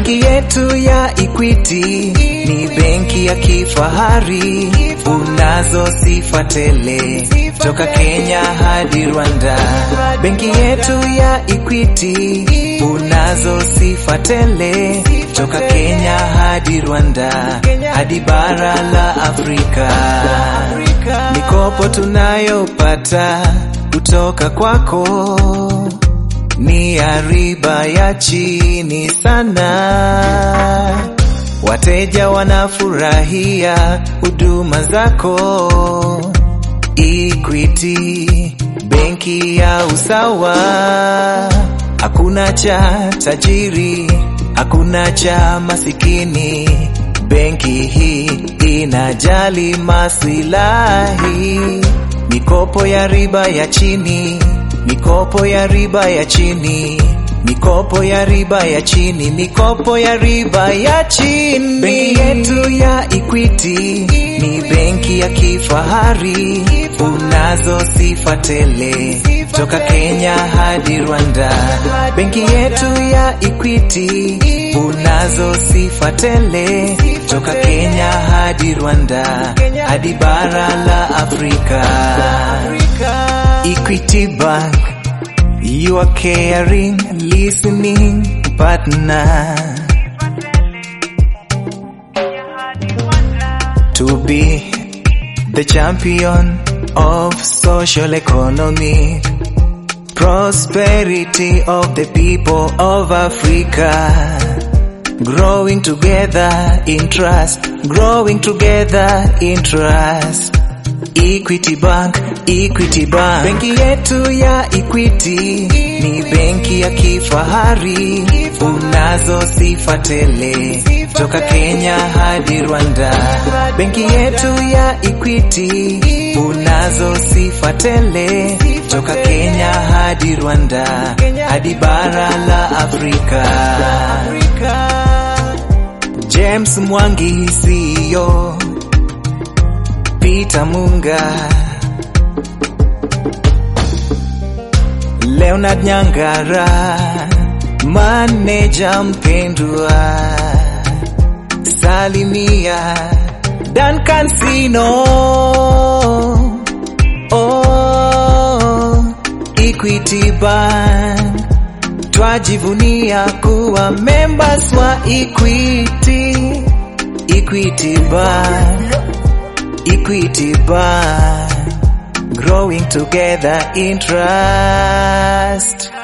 Benki yetu ya Equity ni benki ya kifahari, unazo sifa tele toka Kenya hadi Rwanda. Benki yetu ya Equity unazo sifa tele toka Kenya hadi Rwanda hadi bara la Afrika. Mikopo tunayopata kutoka kwako ni ya riba ya chini sana. Wateja wanafurahia huduma zako. Equity, benki ya usawa. Hakuna cha tajiri, hakuna cha masikini. Benki hii inajali masilahi. Mikopo ya riba ya chini, mikopo ya riba ya chini, mikopo ya riba ya chini, mikopo ya riba ya chini. Benki yetu ya Equity ni benki ya kifahari, unazo sifa tele toka Kenya hadi Rwanda. Benki yetu ya Equity unazo sifa tele toka Kenya hadi Rwanda hadi bara la Afrika. Equity Bank, you are caring, listening partner. To be the champion of social economy, prosperity of the people of Africa. Growing together in trust, growing together in trust. Equity Bank, Equity Bank. Benki yetu ya Equity ni benki ya kifahari, unazo sifa tele toka Kenya hadi Rwanda. Benki yetu ya Equity unazo sifa tele toka Kenya hadi Rwanda hadi bara la Afrika. James Mwangi CEO Peter Munga, Leonard Nyangara, maneja mpendwa, Salimia Duncan Sino, oh, Equity Bank, twajivunia kuwa members wa Equity, Equity Bank. Equity Bank, growing together in trust.